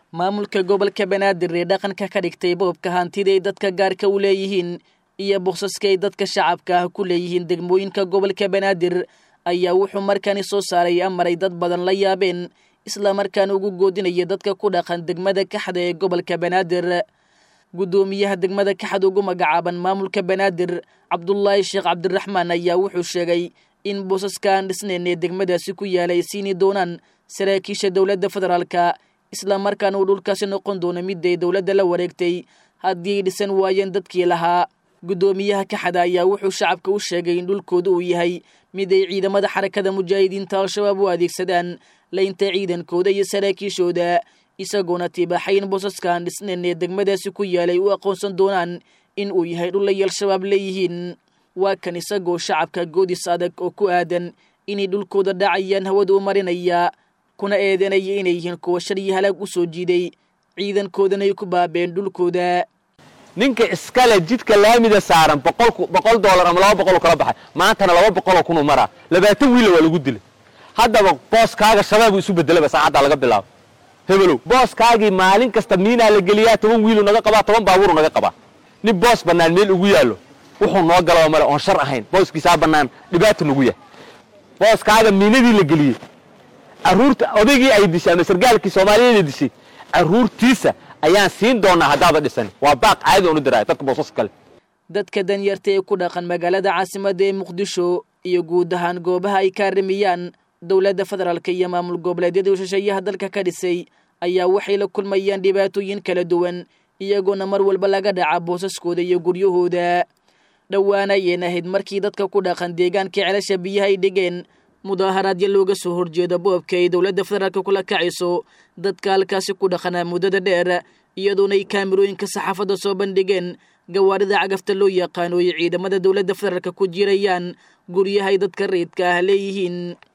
maamulka gobolka banaadir ee dhaqanka ka dhigtay boobka hantida ay dadka gaarka u leeyihiin iyo boksaska ay dadka shacabka ah ku leeyihiin degmooyinka gobolka banaadir ayaa wuxuu markaani soo saaray amaray dad badan la yaabeen islamarkaana ugu goodinaya dadka ku dhaqan degmada kaxda ee gobolka banaadir guddoomiyaha degmada kaxda ugu magacaaban maamulka banaadir cabdulaahi sheekh cabdiraxmaan ayaa wuxuu sheegay in boosaska aan dhisnayn ee degmadaasi ku yaala ay siini doonaan saraakiisha dowladda federaalka islamarkaana uu dhulkaasi noqon doono midday dowladda la wareegtay haddii ay dhisan waayeen dadkii lahaa guddoomiyaha kaxada ayaa wuxuu shacabka u sheegay in dhulkooda uu yahay mid ay ciidamada xarakada mujaahidiinta al-shabaab u adeegsadaan laynta ciidankooda iyo saraakiishooda isagoona tibaaxay in boosaskaan dhisnayn ee degmadaasi ku yaalay u aqoonsan doonaan in uu yahay dhulay al-shabaab leeyihiin waa kan isagoo shacabka goodis adag oo ku aadan inay dhulkooda dhacayaan hawada u marinaya kuna eedanaya inay yihiin kuwa shalyi halaag u soo jiiday ciidankoodana ay ku baabeen dhulkooda ninka iskale jidka laamida saaran boqol doolar ama laba boqoloo kala baxay maantana laba boqoloo kunuu maraa labaatan wiila waa lagu dilay haddaba booskaaga shabaabuu isu bedelaba saacaddaa laga bilaabo hebelow booskaagii maalin kasta miinaa la geliyaa toban wiiluu naga qabaa toban baabuuruu naga qabaa nin boos bannaan meel ugu yaallo wuxuu noo galaba male oon shar ahayn booskiisaa bannaan dhibaata nagu yahay booskaaga miinadii la geliyey carruurta odaygii ay dishay ama sargaalkii soomaaliyeeda dishay carruurtiisa ayaan siin doonaa haddaada dhisan waa baaq caadi oonu diraaya dadka boosas kale dadka danyarta ee ku dhaqan magaalada caasimadda ee muqdisho iyo guud ahaan goobaha ay kaarimiyaan dowladda federaalka iyo maamul goboleedyada shisheeyaha dalka ka dhisay ayaa waxay la kulmayaan dhibaatooyin kala duwan iyagoona mar walba laga dhaca boosaskooda iyo guryahooda dhowaana ayeen ahayd markii dadka ku dhaqan deegaankai celasha biyaha ay dhigeen mudaaharaadyo looga soo horjeeda boobka ay dowladda federaalka kula kacayso dadka halkaasi ku dhaqanaa muddada dheer iyadoona ay kaamirooyinka saxaafadda soo bandhigeen gawaarida cagafta loo yaqaano ay ciidamada dowladda federaalka ku jirayaan guryahay dadka rayidka ah leeyihiin